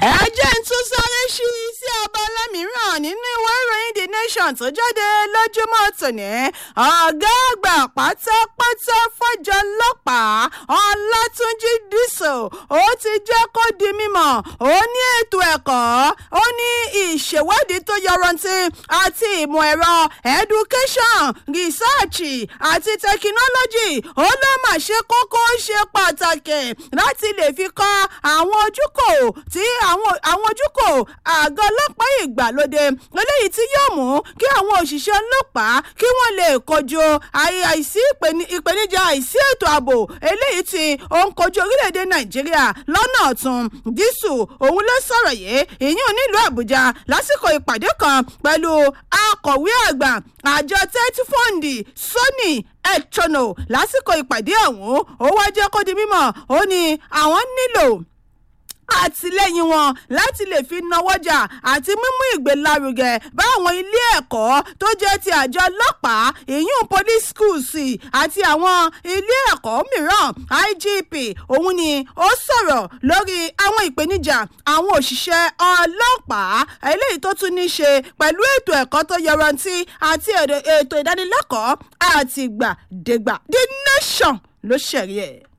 ẹ jẹ́ ń tún sáré ṣí sí abala mìíràn nínú ìwé ìròyìn the nation tó jáde lójúmọ́ tòní ọ̀gá àgbà pátápátá fọ́jọ́ ọlọ́pàá ọlátúnjì dísò ó ti jẹ́ kó di mímọ̀ ó ní ètò ẹ̀kọ́ ó ní ìṣèwádìí tó yọrantí àti ìmọ̀ ẹ̀rọ education research àti technology ó ló mà ṣe kókó ṣe pàtàkì láti lè fi kọ́ àwọn ojúkò tí àwọn àwọn ojúkò àgọ́ ọlọ́pàá ìgbàlódé eléyìí tí yóò mú kí àwọn òṣìṣẹ́ ọlọ́pàá kí wọ́n lè kojú àìsí ìpèníjà àìsí ètò ààbò eléyìí tí ó ń kojú orílẹ̀-èdè nàìjíríà lọ́nà ọ̀tún dísù òun ló sọ̀rọ̀ yìí ìyún nílùú àbújá lásìkò ìpàdé kan pẹ̀lú akọ̀wé àgbà àjọ tẹ́tí fọ́ǹdì sony ẹ̀tọ́nà lásìkò ìpàdé ọ̀hún ó wá jẹ́ kó di mímọ̀ ó ní àwọn nílò àtìlẹ́yìn wọn láti lè fi nawọ́jà àti mímú ìgbélárugẹ bá àwọn ilé ẹ̀kọ́ tó jẹ́ ti àjọ ọlọ́pàá ìyún police schools àti àwọn ilé ẹ̀kọ́ mìíràn igp òun ni ó sọ̀rọ̀ lórí àwọn ìpèníjà àwọn òṣìṣẹ́ ọlọ́pàá eléyìí tó tún ní ṣe pẹ̀lú ètò ẹ̀kọ́ tó yọrantí àti ètò ìdánilẹ́kọ̀ọ́ àtìgbàdégbà the nation ló ṣẹ̀rí ẹ̀.